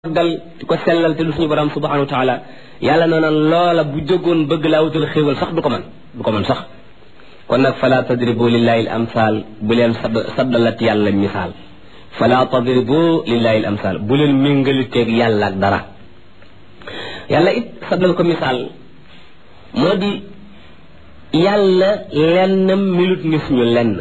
dal di ko sellal te du suñu borom subhanahu wa taala yàlla noona loola bu jógoon bëgg laa wutal xéewal sax du ko man du ko man sax kon nag fala tadribu lillahi al amsal bu leen sad saddalat yàlla misaal fala tadribu lillahi al amsal bu leen méngaliteeg yàlla ak dara yàlla it saddal ko misaal moo di yàlla lennam milut ni suñu lenn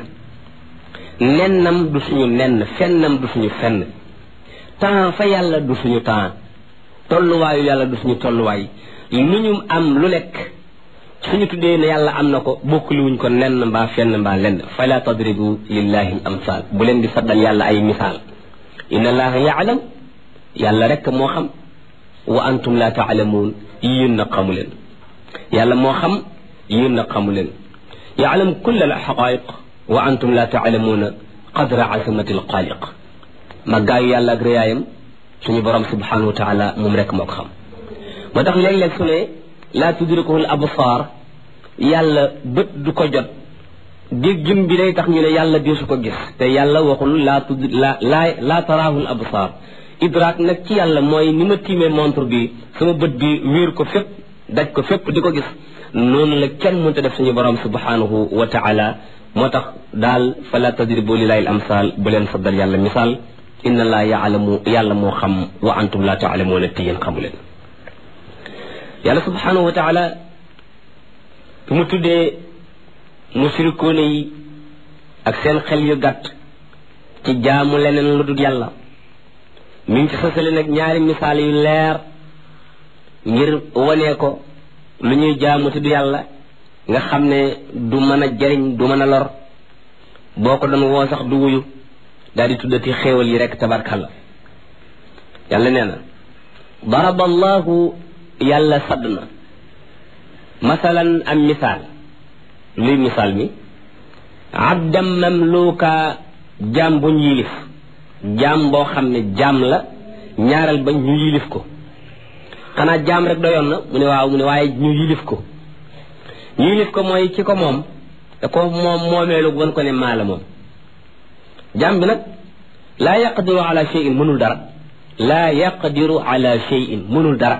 nennam du suñu nenn fennam du suñu fenn temps fa yàlla du suñu temps tolluwaayu yàlla du suñu tolluwaay lu ñu am lu nekk suñu tuddee ne yàlla am na ko bokkuluwuñ ko nenn mbaa fenn mbaa lenn fala tadribu lillahi al amsal bu leen di saddal yàlla ay misaal inna allaha yaalam yàlla rek moo xam wa antum la taalamuun yéen na xamu leen yàlla moo xam yéen na xamu leen yaalam kulla al xaqaiq wa antum la taalamuuna qadra asamati al xaaliq màggaayu yàlla ak réyaayam suñu borom subhanahu wa taala moom rek moo ko xam moo tax léeg-léeg su ne laa tudrikuhul absaar yàlla bët du ko jot déggin bi day tax ñu ne yàlla deesu ko gis te yàlla waxul laa tud la laa laa taraahul absaar idraak nag ci yàlla mooy ni ma tiimee montre bi sama bët bi wéer ko fépp daj ko fépp di ko gis noonu la kenn mënta def suñu borom subhanahu wa taala moo tax daal fala tadribu lillahi al amsal bu leen saddal yàlla misaal inna laa yaalamu yàlla moo xam wa antum laa taalamuuna te yéen xamu leen yàlla subhanahu wa taala bu mu tuddee musrikoone yi ak seen xel yu gàtt ci jaamu leneen lu dul yàlla mi ngi ci sosale nag ñaari misaal yu leer ngir wanee ko lu ñuy jaamu te du yàlla nga xam ne du mën a jariñ du mën a lor boo ko doon woo sax du wuyu daal di tuddati xéewal yi rek tabarkalla yàlla nee na daraba allahu yàlla sadd na masalan am misaal luy misaal mi abdam mamluka jaam buñ yilif jaam boo xam ne jaam la ñaaral ba ñu yilif ko xanaa jaam rek doyoon na mu ne waaw mu ne waaye ñu yilif ko ñu yilif ko mooy ci ko moom da ko moom moomeelu wan ko ne maa la moom jaam bi nag laa yaqdiru ala cheyin mënul dara laa yaqdiru ala cheyin mënul dara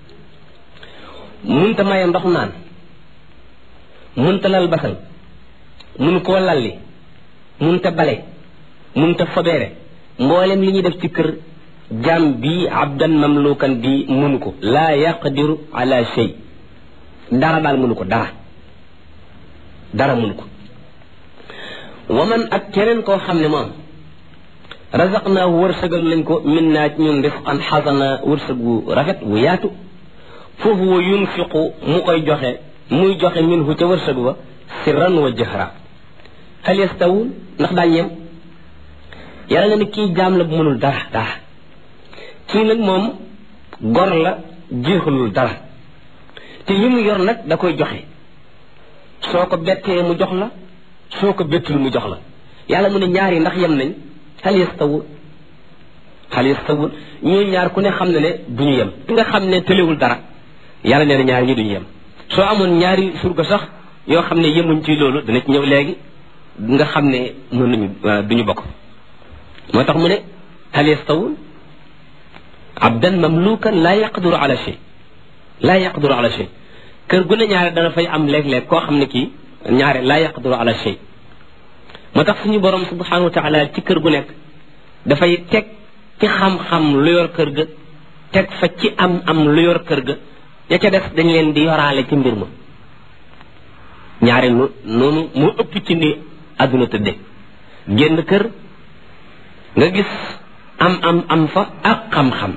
munta maye ndox naan munta lal basal mun koo lalli munta bale munta fobeere mboolem li ñuy def ci kër jaam bi abdan mamlukan bi mënu ko laa yaqdiru ala chey dara daal mënu ko dara dara mënu ko waman ak keneen koo xam ne moom razaqnaahu wërsëgal lañ ko min naa ci ñun rifqan xasana wërsëg wu rafet wu yaatu foofu wa yunfiqu mu koy joxe muy joxe minhu ca wërsëg wa sirran wa jahra hal yastawun ndax daañ yem yàlla nga ne kii jaam la bu mënul dara dara kii nag moom gor la jeexalul dara te li mu yor nag da koy joxe soo ko bettee mu jox la soo ko bettul mu jox la yàlla mu ne ñaar yi ndax yem nañ hal yastawun hal yastawun ñuy ñaar ku ne xam ne ne du ñu yem ki nga xam ne tëlewul dara yàlla nee na ñaar ñi duñu yem soo amoon ñaari surga sax yoo xam ne yemuñ ci loolu dana ci ñëw léegi nga xam ne mën nañu duñu bokk moo tax mu ne hal yastawun abdan mamlukan laa yaqdiru ala shay laa yaqdiru ala shay kër gu ne ñaare dana fay am léeg-léeg koo xam ne kii ñaare laa yaqdiru ala shay moo tax suñu borom subhanahu wa taala ci kër gu nekk dafay teg ci xam-xam lu yor kër ga teg fa ci am am lu yor kër ga ya ca def dañ leen di yoraale ci mbir ma ñaare nu noonu mu ëpp ci ni àdduna tëdde génn kër nga gis am am am fa ak xam-xam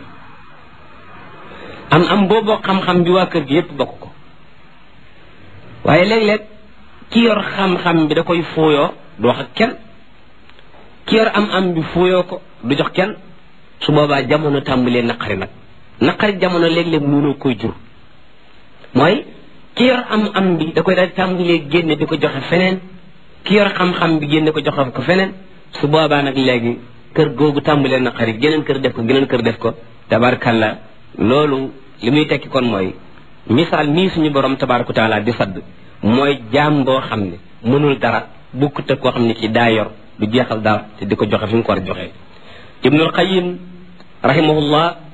am am booboo xam-xam bi waa kër gi yépp bokk ko waaye léeg-léeg ki yor xam-xam bi da koy fooyoo du wax ak kenn ki yor am am bi fooyoo ko du jox kenn su boobaa jamono tàmbalee naqari nag naqari jamono léeg-léeg mënoo koy jur mooy ki yor am am bi da koy daal tàmbalee génne di ko joxe feneen ki yor xam-xam bi génne ko joxe ko feneen su boobaa nag léegi kër googu tàmbalee naqari geneen kër def ko geneen kër def ko tabarkalla loolu li muy tekki kon mooy misaal mii suñu borom tabaraka taala di sadd mooy jaam boo xam ne mënul dara bukkut ak koo xam ne ci daa yor du jeexal dara te di ko joxe fi mu ko war a joxe ibnul qayim rahimahullah